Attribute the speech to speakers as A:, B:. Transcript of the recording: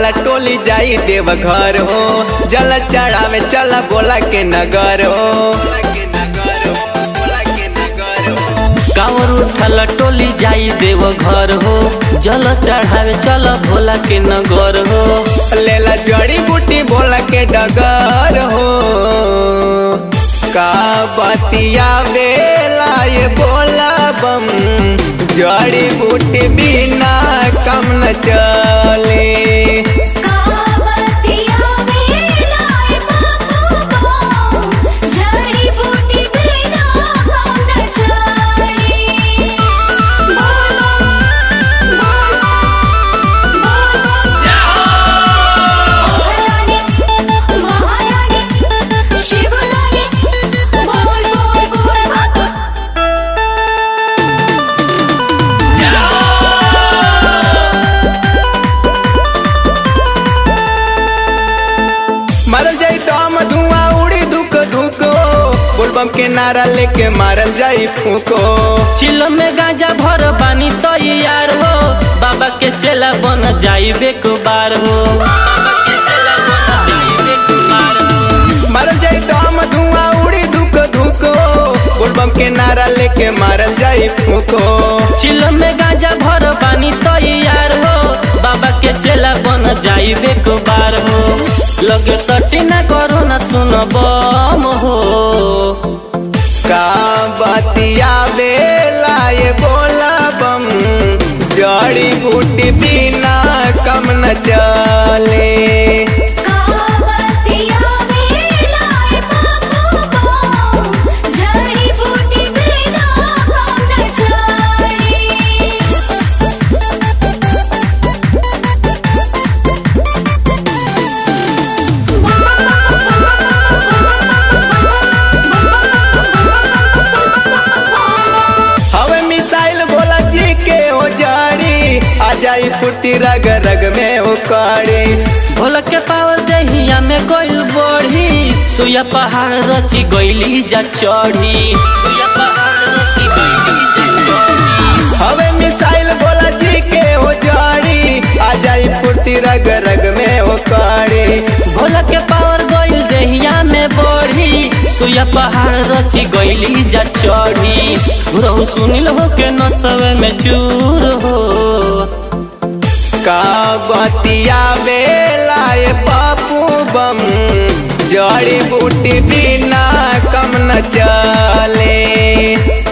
A: उठल टोली जाई देव घर हो जल चढ़ावे चल बोला के नगर हो
B: कांवर उठल टोली जाई देव घर हो जल चढ़ावे चल भोला के नगर हो
A: लेला जड़ी बूटी बोला के डगर हो का बतिया बेला ये बोला बम जड़ी बूटी बिना कम न चले
C: कावतिया बेलाए बाबू जड़ी बूटी बिना काम न चले बोलो बोलो बोलो महारानी शिवरानी बोल बोल बोल बाबा
A: मारल जाई दम धुआं उड़ी धुक धुको बोलबम के नारा लेके मारल जाई फूको
B: चिलो में गांजा भर बानी तो यार हो बाबा के चेला बन जाई बेकुबार हो बाबा के चेला बन जाई बेकुबार हो
A: मारल जाई दम धुआं उड़ी धुक धुको बोलबम के नारा लेके मारल जाई फूको
B: चिलो में गांजा भर बानी तो यार हो बाबा के चेला बन जाई बेकुबार हो लगे सटी ना करो ना सुन बम हो
A: का बतिया बेला ये बोला बम जड़ी बूटी बिना कम न चले
C: कावतिया बेलाए बाबू जड़ी बूटी बिना काम न चले
A: हवे मिसाइल भोला जी के हो जड़ी आ जाई फुर्ती रग रग में हो कड़ी
B: भोला के पावर दहिया में गइल बढ़ी सुया पहाड़ रची गइली जा चढ़ी सुया पहाड़ रची गइली जा चढ़ी
A: हवे मिसाइल भोला जी के हो जड़ी आ जाई फुर्ती रग रग में हो कड़ी
B: भोला के पावर गइल दहिया में बढ़ी सुया पहाड़ रची गइली जा चढ़ी रहु सुनिल हो के नसवे में चूर हो
A: का बतिया बेला ये पापू बम जड़ी बूटी बिना कम न चले